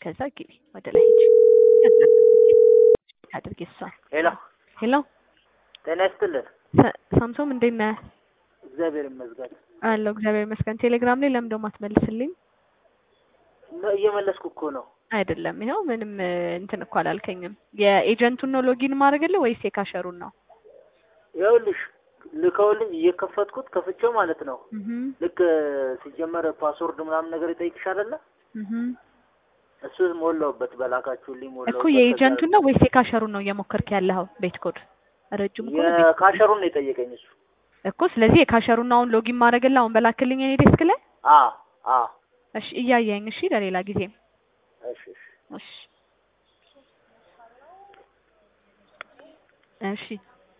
ከዛ ግቢ ወደ ላይ ሂጂ አድርጊ እሷን ሄሎ ሄሎ ጤና ይስጥልን። ሰ- ሳምሶም እንዴት ነህ? እግዚአብሔር ይመስገን። አለሁ እግዚአብሔር ይመስገን። ቴሌግራም ላይ ለምን ደሞ አትመልስልኝ? ነ- እየመለስኩ እኮ ነው። አይደለም ይኸው ምንም እ, እንትን እኮ አላልከኝም። የኤጀንቱን ነው ሎጊን ማድረግልህ ወይስ የካሸሩን ነው? ይኸውልሽ ልከውልኝ እየከፈትኩት ከፍቼው ማለት ነው። እህ ልክ ሲጀመር ፓስወርድ ምናምን ነገር ይጠይቅሽ አይደለ? እህ እሱን ሞላውበት በላካችሁልኝ ሞላውበት። እኮ የኤጀንቱን ነው ወይስ የካሸሩን ነው እየሞከርክ ያለኸው? ቤት ኮድ ረጅም እኮ ነው ቤት ኮድ። የካሸሩን ነው የጠየቀኝ እሱ። እኮ ስለዚህ የካሸሩን ነው አሁን ሎጊን ማድረግልህ አሁን በላክልኝ እኔ ዴስክ ላይ አ አ እሺ እያየኝ እሺ ለሌላ ጊዜ እሺ እሺ እሺ እሺ